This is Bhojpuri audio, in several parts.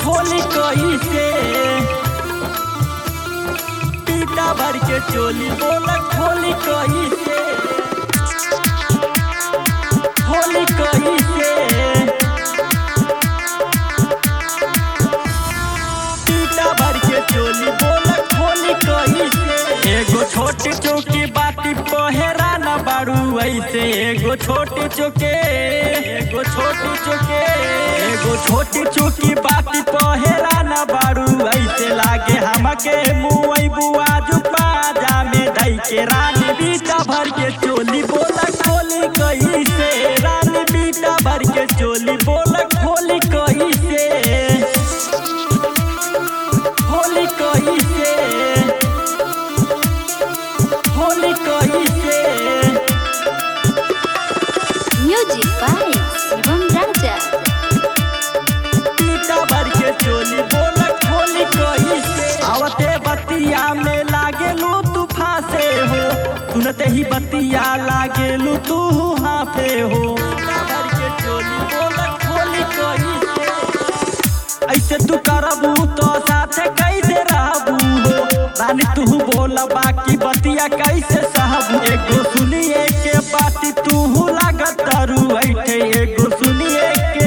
खोली कही से पीता भर के चोली बोला खोली कही से खोली कही से पीता भर के चोली बोला खोली कही से एगो छोटी चौकी बाती पहेरा न बारू ऐसे एगो छोटी चौके एगो छोटी चौके एगो छोटी चौकी बाती पहेरा न बारू ऐसे लागे हमके मुई बुआ जुपा जामे धई के रानी बीटा भर के चोली बोला खोली कही से रानी बीटा भर के चोली बोला खोली कही से होली कही से होली कही से Music by Shivam Raja. पीता भर के चोली बोला खोली कही से आवते बतिया में लागे लू तू फासे हो सुनते ही बतिया लागे लू तू हाफे हो पीता भर के चोली बोला खोली कही से ऐसे तू करबू तो साथे कैसे रहबू हो रानी तू बोला बाकी बतिया कैसे सहबू एगो सुनिए के बाती तू लागत तारू ऐठे एगो सुनिए के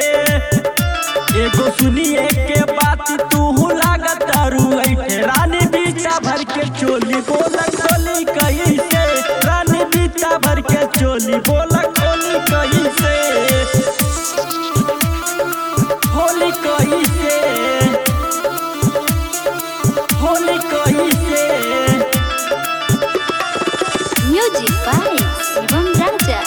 एगो सुनिए के बात तू लागत तारू ऐठे रानी बीचा भर के चोली बोला खोली कही से रानी बीचा भर के चोली बोला खोली कही से होली कही से होली कही से Music by Shivam Raja.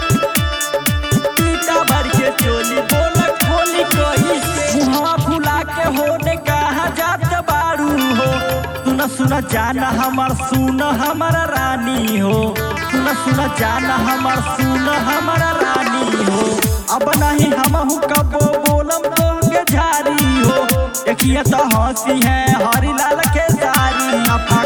पीता भर के चोली बोला खोली कही से मुहा फुला के होने कहा जात बारू हो सुन सुन जाना हमर सुन हमर रानी हो सुन सुन जाना हमर सुन हमर रानी हो अब नहीं हम कबो बोलम तो झारी हो देखिए तो हंसी है हरी लाल के सारी अफा